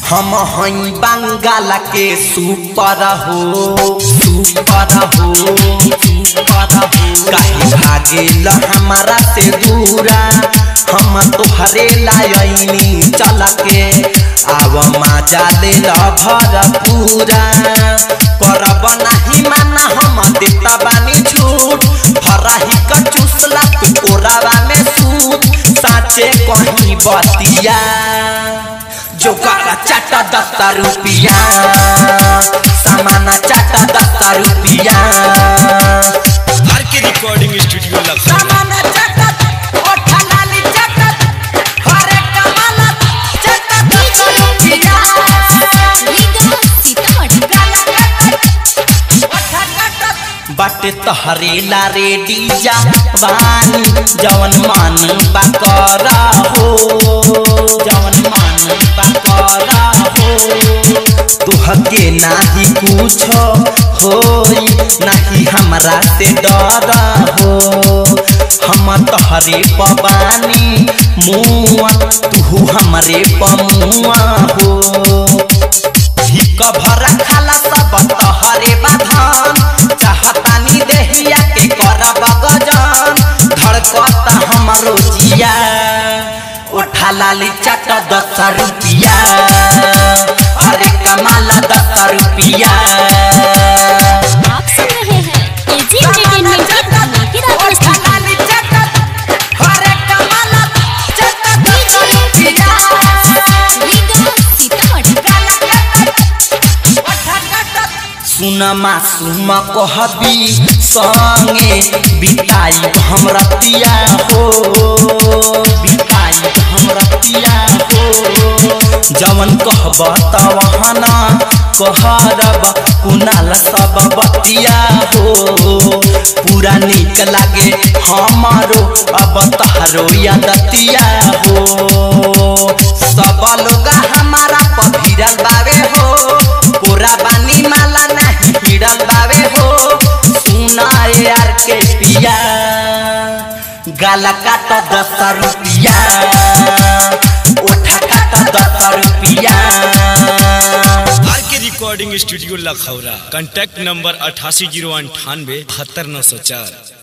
हम हई बंगाल के सुपर हो सुपर हो सुपर हो काहे भागेल हमारा से दूरा हम तोहरे लायनी चल के आव मजा ले भरपूरा करब नाही माना हम देता बानी छूट हराही का चूसला तू कोरावा में सूत साचे कहीं बतिया जो काका चाटा दस्ता रुपिया सामाना चाटा दस्ता रुपिया R K recording studio Lucknow सामाना चाटा ओठा लाली चाटा हरे कमाला चाटा दस्ता रुपिया बाटे तहरे ला रेडी जा बानी जवन मान बाकरा हो जवन मान बाकरा हो तुहके नाही कुछ होई नाही हमरा से डर हो हम तहरे पबानी मुआ तू हमरे पमुआ हो हिक भरा खाला सब तहरे बाधन चाहतानी देहिया के करब गजन धड़कता हमरो जिया उठा लाली चट दस रुपिया अरे कमाला दस रुपिया आप सुन रहे हैं एजी एंटरटेनमेंट की धमाकेदार प्रस्तुति अरे कमाला चट दस रुपिया सुनमा सुम कहबी संगे बिताई हम रतिया हो बिताई हम रतिया हो जवन कहब तवहना कहरब कुनाल सब बतिया हो पूरा निक लागे हमारो अब तहरो यादतिया हो सब लोग हमारा पभिरल बावे हो पूरा बानी माला नहीं हिड़ल बावे हो सुना यार के पिया गाला काट दस रुपिया ओठा काट दस रुपिया R K recording studio Lakhaura contact number अठासी जीरो अंठानवे बहत्तर नौ सौ चार